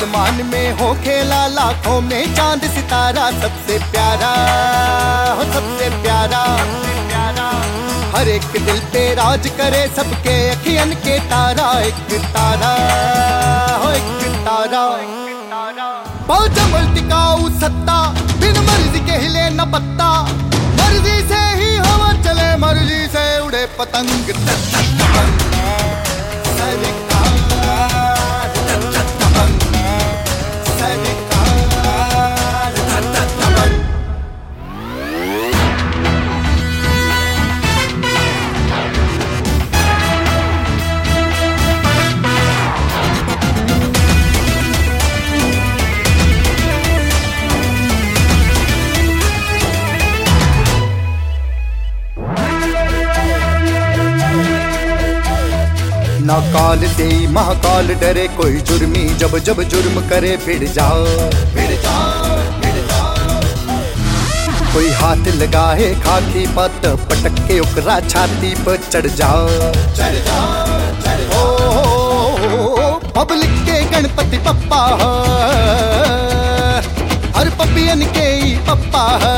आसमान में हो खेला लाखों में चांद सितारा सबसे प्यारा हो सबसे प्यारा प्यारा हर एक दिल पे राज करे सबके अखियन के तारा एक तारा हो एक तारा बहुत जमल टिकाऊ सत्ता बिन मर्जी के हिले न पत्ता मर्जी से ही हवा चले मर्जी से उड़े पतंग ना काल से ही महाकाल डरे कोई जुर्मी जब जब जुर्म करे फिर जाओ फिर जाओ फिर जाओ कोई हाथ लगाए खाकी पत पटक के ओकरा छाती पर चढ़ जाओ चढ़ जाओ चढ़ जाओ पब्लिक के गणपति पप्पा है, हर पपियन के ही पप्पा है।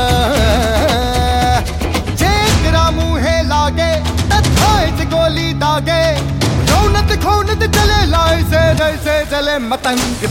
जेकरा मुहे लागे तथाए से गोली दागे रौनत खौनत चले लाए से जैसे चले मतंग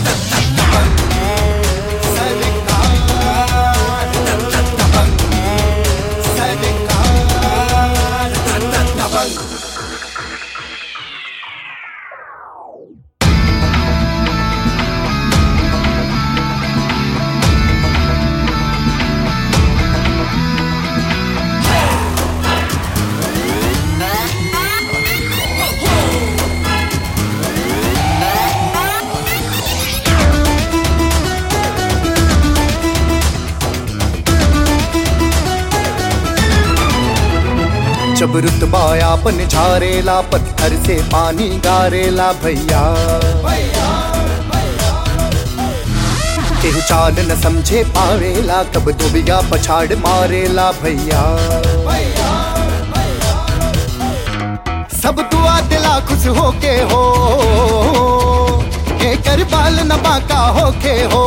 जब रुतबा आपन झारेला पत्थर से पानी गारेला भैया केहू चाल न समझे पावेला कब दुबिया पछाड़ मारेला भैया सब दुआ दिला खुश होके हो कर बाल न बाका होके हो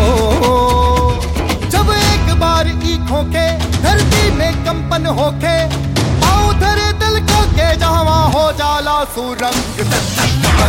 जब एक बार ईख होके धरती में कंपन होके पाँव धरे दिल को के जहाँ हो जाला सुरंग